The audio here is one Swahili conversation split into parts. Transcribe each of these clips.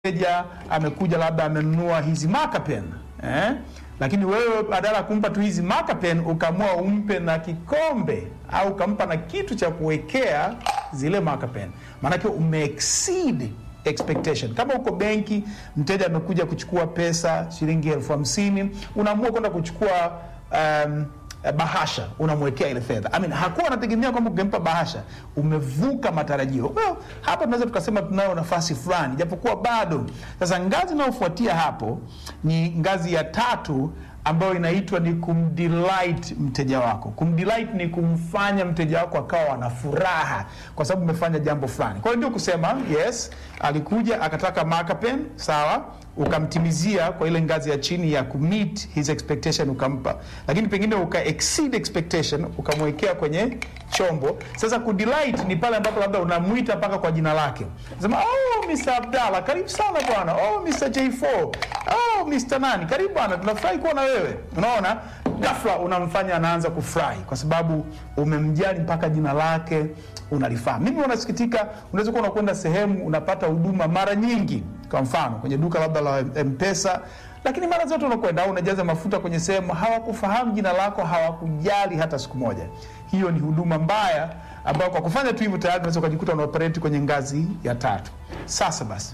mteja amekuja labda amenunua hizi marker pen eh? Lakini wewe badala ya kumpa tu hizi marker pen ukaamua umpe na kikombe au ukampa na kitu cha kuwekea zile marker pen, maanake ume exceed expectation. Kama uko benki, mteja amekuja kuchukua pesa shilingi elfu hamsini unaamua kwenda kuchukua um, bahasha unamwekea ile fedha. I mean, hakuwa anategemea kwamba ukimpa bahasha umevuka matarajio. Well, hapa tunaweza tukasema tunayo nafasi fulani, japokuwa bado. Sasa ngazi inayofuatia hapo ni ngazi ya tatu ambayo inaitwa ni kumdelight mteja wako. Kumdelight ni kumfanya mteja wako akawa na furaha kwa sababu umefanya jambo fulani. Kwa hiyo ndio kusema yes, alikuja akataka marker pen, sawa, ukamtimizia kwa ile ngazi ya chini ya kumeet his expectation ukampa, lakini pengine uka exceed expectation ukamwekea kwenye chombo. Sasa kudelight ni pale ambapo labda unamwita mpaka kwa jina lake, sema oh, Mr. Abdalla karibu sana bwana, oh Mr. J4, oh Mr. nani karibu bwana, tunafurahi kuwa na wewe. Unaona, ghafla unamfanya anaanza kufurahi kwa sababu umemjali mpaka jina lake unalifahamu. Mimi unasikitika, unaweza kuwa unakwenda sehemu unapata huduma mara nyingi, kwa mfano kwenye duka labda la M-Pesa, lakini mara zote unakwenda au unajaza mafuta kwenye sehemu, hawakufahamu jina lako, hawakujali hata siku moja. Hiyo ni huduma mbaya ambayo kwa kufanya tu hivyo tayari unaweza ukajikuta unaoperate kwenye ngazi ya tatu. Sasa basi,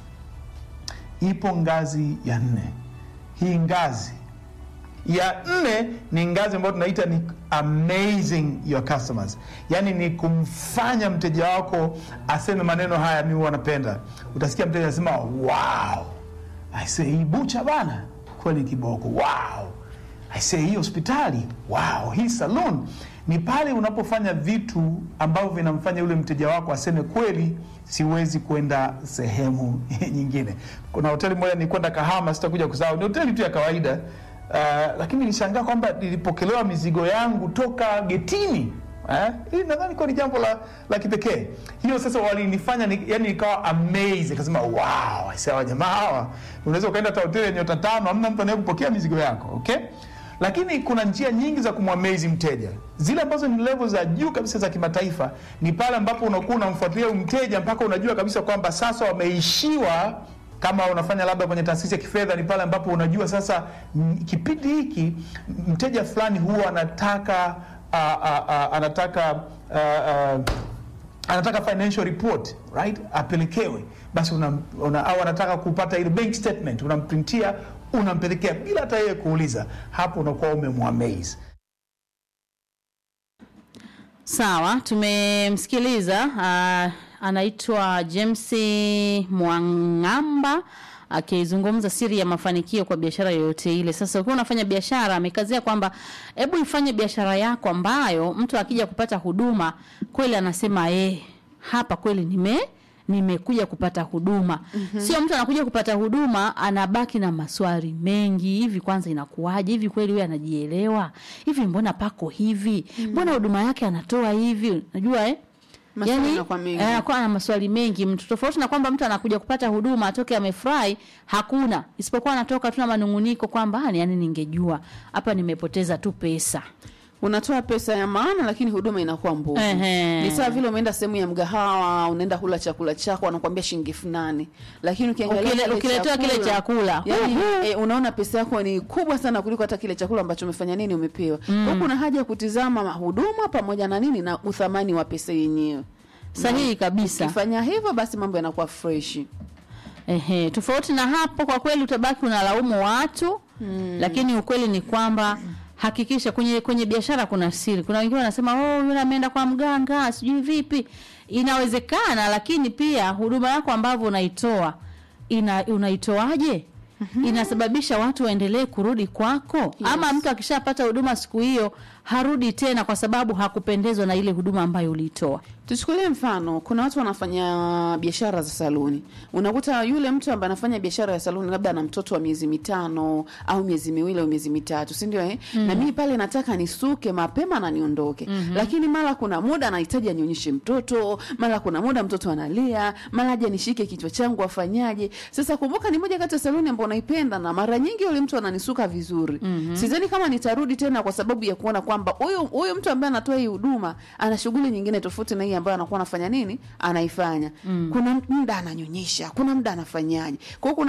ipo ngazi ya nne. Hii ngazi ya nne ni ngazi ambayo tunaita ni amazing your customers, yaani ni kumfanya mteja wako aseme maneno haya, mimi wanapenda. Utasikia mteja anasema wow, I say hii bucha bana kweli kiboko, wow, I say hii hospitali, wow, hii salon. Ni pale unapofanya vitu ambavyo vinamfanya yule mteja wako aseme kweli, siwezi kwenda sehemu nyingine. Kuna hoteli moja nilikwenda Kahama, sitakuja kusahau, ni hoteli tu ya kawaida Uh, lakini nilishangaa kwamba nilipokelewa mizigo yangu toka getini. Eh? Hii nadhani kwa ni jambo la, la kipekee. Hiyo sasa walinifanya ni, yani nikawa amazed akasema wow, sawa jamaa hawa. Unaweza ukaenda hata hoteli ya nyota tano hamna mtu anayekupokea mizigo yako, okay? Lakini kuna njia nyingi za kumwamezi mteja. Zile ambazo ni level za juu kabisa za kimataifa ni pale ambapo unakuwa unamfuatilia mteja mpaka unajua kabisa kwamba sasa wameishiwa kama unafanya labda kwenye taasisi ya kifedha ni pale ambapo unajua sasa m, kipindi hiki mteja fulani huwa anataka uh, uh, uh, anataka uh, uh, anataka financial report right, apelekewe basi una, una, au anataka kupata ile bank statement, unamprintia unampelekea bila hata yeye kuuliza. Hapo unakuwa umemwamaze. Sawa, tumemsikiliza uh, anaitwa James Mwang'amba akizungumza siri ya mafanikio kwa biashara yoyote ile. Sasa ukiwa unafanya biashara, amekazia kwamba hebu ifanye biashara yako ambayo mtu akija kupata huduma kweli anasema eh, hapa kweli nime nimekuja kupata huduma. Mm-hmm. Sio mtu anakuja kupata huduma anabaki na maswali mengi. Hivi kwanza inakuwaje? Hivi kweli huyu anajielewa? Hivi mbona pako hivi? Mbona huduma yake anatoa hivi? Unajua eh? Maswali Yani, yanakuwa mengi. eh, anakuwa na maswali mengi mtu, tofauti na kwamba mtu anakuja kupata huduma atoke amefurahi, hakuna isipokuwa anatoka tu na manunguniko kwamba "Ah, yani, ningejua hapa nimepoteza tu pesa. unatoa pesa ya maana lakini huduma inakuwa mbovu. Ehe. Ni sawa vile umeenda sehemu ya mgahawa, unaenda kula chakula chako, wanakuambia shilingi elfu nane lakini ukiangalia Ukile- kile ukiletewa kile chakula, yani, uhu. e, unaona pesa yako ni kubwa sana kuliko hata kile chakula ambacho umefanya nini umepewa. Kwa hiyo kuna haja ya kutizama huduma pamoja na nini na uthamani wa pesa yenyewe. Sahihi kabisa. Ukifanya hivyo basi mambo yanakuwa fresh. Ehe, tofauti na hapo kwa kweli utabaki unalaumu watu mm. Lakini ukweli ni kwamba hakikisha kwenye kwenye biashara kuna siri. Kuna wengine wanasema oh, yule ameenda kwa mganga sijui vipi. Inawezekana, lakini pia huduma yako ambavyo unaitoa ina unaitoaje? Inasababisha watu waendelee kurudi kwako ama mtu akishapata huduma siku hiyo harudi tena kwa sababu hakupendezwa na ile huduma ambayo uliitoa. Tuchukulie mfano, kuna watu wanafanya biashara za saluni. Unakuta yule mtu ambaye anafanya biashara ya saluni labda ana mtoto wa miezi mitano au miezi miwili au miezi mitatu, si ndio eh? Na mimi pale nataka nisuke mapema na niondoke. Lakini mara kuna muda anahitaji anyonyeshe mtoto, mara kuna muda mtoto analia, mara aje nishike kichwa changu afanyaje. Sasa kumbuka ni moja kati ya saluni ambayo naipenda na mara nyingi yule mtu ananisuka vizuri. Sidhani kama nitarudi tena kwa sababu ya kuona kwamba kwamba huyu huyu mtu ambaye anatoa hii huduma ana shughuli nyingine tofauti na hii ambayo anakuwa anafanya nini anaifanya kuna muda ananyonyesha kuna muda anafanyaje kwa hiyo kuna